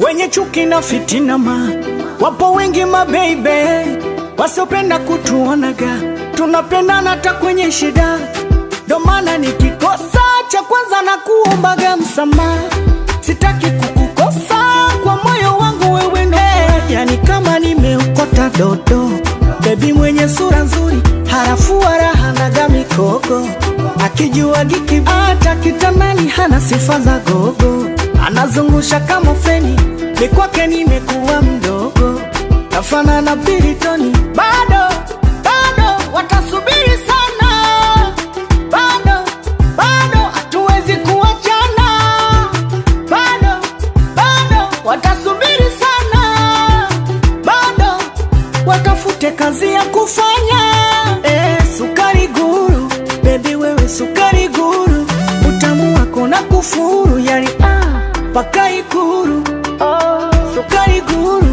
wenye chuki na fitina ma wapo wengi mabeibe wasiopenda kutuonaga tunapendana hata kwenye shida ndo maana nikikosa cha kwanza na kuombaga msamaha sitaki kukukosa kwa moyo wangu wewe ndo yani kama nimeokota dodo bebi mwenye sura nzuri harafu wala hanaga mikoko akijua giki hata kitamani hana sifa za gogo anazungusha kama feni ni kwake nimekuwa mdogo nafana na piritoni bado bado watasubiri sana bado bado hatuwezi kuachana bado bado watasubiri sana bado watafute kazi ya kufanya eh, sukari guru bebi wewe sukari guru utamu wako na kufuru yani ah, paka ikuru oh, sukari guru